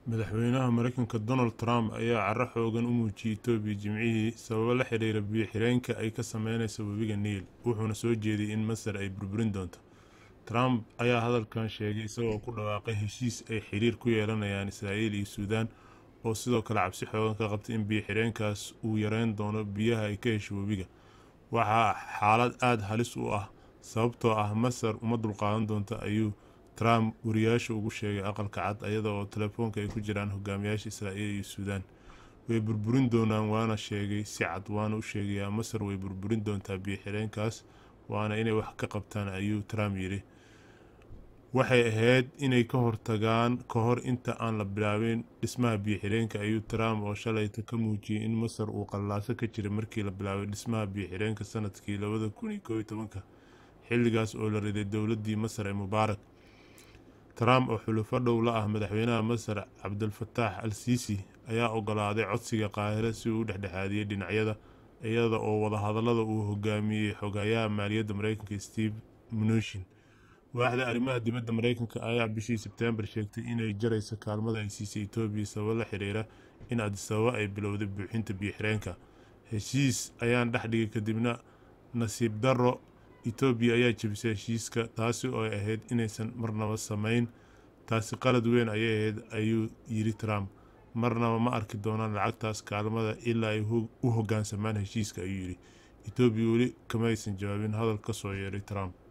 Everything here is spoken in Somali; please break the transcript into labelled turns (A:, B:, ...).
A: madaxweynaha mareykanka donald trump ayaa caro xoogan u muujiyey etoobiya jimcihii sababo la xiriira biyo xireenka ay ka sameyneyso webiga niil wuxuuna soo jeediyey in masar ay burburin doonto trump ayaa hadalkan sheegay isagoo ku dhawaaqay heshiis ay xiriir ku yeelanayaan israa'iil iyo suudaan oo sidoo kale cabsi xoogan ka qabtay in biyo xireenkaas uu yareyn doono biyaha ay ka hesho webiga waxaa xaalad aada halis u ah sababtoo ah masar uma dulqaadan doonta ayuu trump wariyaasha ugu sheegay aqalka cad ayada oo telefoonka ay ku jiraan hogaamiyaasha israa'iil iyo suudaan way burburin doonaan waana sheegay si cad waana u sheegayaa masar way burburin doontaa biyo xireenkaas waana inay wax ka qabtaan ayuu trump yidhi waxay ahayd inay ka hortagaan ka hor inta aan la bilaabin dhismaha biyo xireenka ayuu trump oo shalayta ka muujiyey in masar uu qallaaso ka jiray markii la bilaabay dhismaha biyo xireenka sanadkii labada kun iyo koob iyo tobanka xilligaas oo la riday dowladdii masar ee mubaarak trump oo xulufo dhow la ah madaxweynaha masar cabdulfataax al siisi ayaa ogolaaday codsiga qaahire si uu u dhexdhexaadiyey dhinacyada iyada oo wadahadallada uu hogaamiyey xogayaha maaliyadda mareykanka steve mnuchin waaxda arrimaha dibadda mareykanka ayaa bishii sebteembar sheegtay inay jarayso kaalmada ay siisay etoobiya sababo la xiriira in adisababa ay bilowday buuxinta biyo xireenka heshiis ayaan dhex dhigay kadibna nasiib darro etoobiya ayaa jebisay heshiiska taasi oo ay ahayd inaysan marnaba samayn taasi qalad weyn ayay ahayd ayuu yidhi trump marnaba ma arki doonaan lacagtaas kaalmada ilaa ay u hoggaansamaan heshiiska ayuu yidhi etoobiya weli kama aysan jawaabin hadal ka soo yeeray trump